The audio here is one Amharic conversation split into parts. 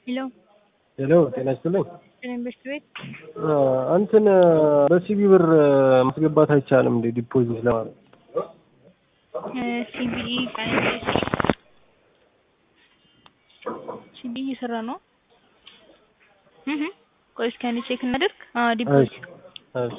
ሄሎ ሄሎ ጤና ይስጥልኝ። ኢንቨስት ቤት እንትን በሲቢ ብር ማስገባት አይቻልም እንዴ? ዲፖዚት ለማድረግ ሲቢኢ ሲቢኢ እየሰራ ነው። እህ ቆይ እስኪ አንዴ ቼክ እናድርግ። አዎ ዲፖዚት እሺ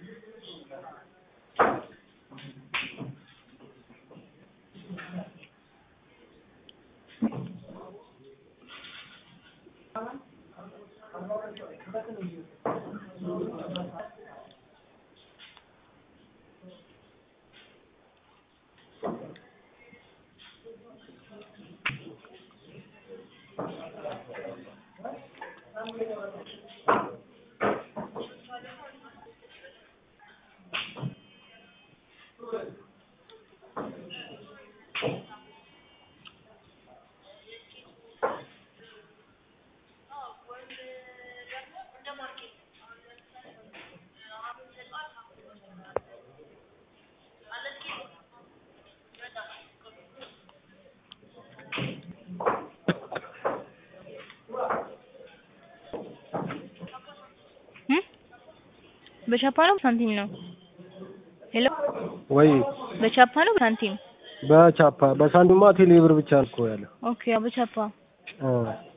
እም በቻፓ ነው ሳንቲም ነው? ሄሎ ወይ በቻፓ ነው ሳንቲም? በቻፓ በሳንቲማ ቴሌ ብር ብቻ ነው እኮ ያለው። ኦኬ አዎ በቻፓ እ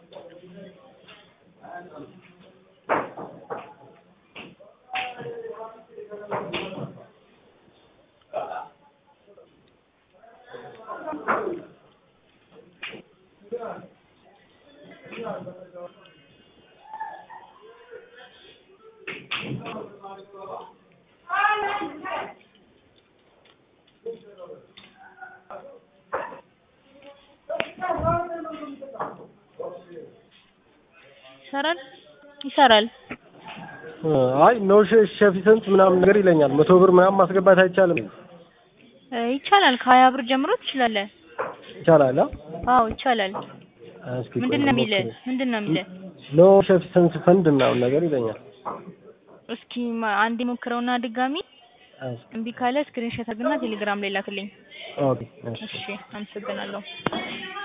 ይሰራል ይሰራል። እ አይ ኖ ሸፊሰንት ምናምን ነገር ይለኛል። መቶ ብር ምናምን ማስገባት አይቻልም። እ ይቻላል ከሀያ ብር ጀምሮ ትችላለህ። ይቻላል? አዎ ይቻላል። እስኪ ምንድን ነው የሚልህ? ምንድን ነው የሚልህ? ኖ ሸፊሰንት ፈንድ ምናምን ነገር ይለኛል። እስኪ ማ- አንዴ ሞክረውና ድጋሚ እሺ እምቢ ካለ ስክሪንሾት አድርግና ቴሌግራም ላይ ላክልኝ። ኦኬ እሺ እሺ አመሰግናለሁ።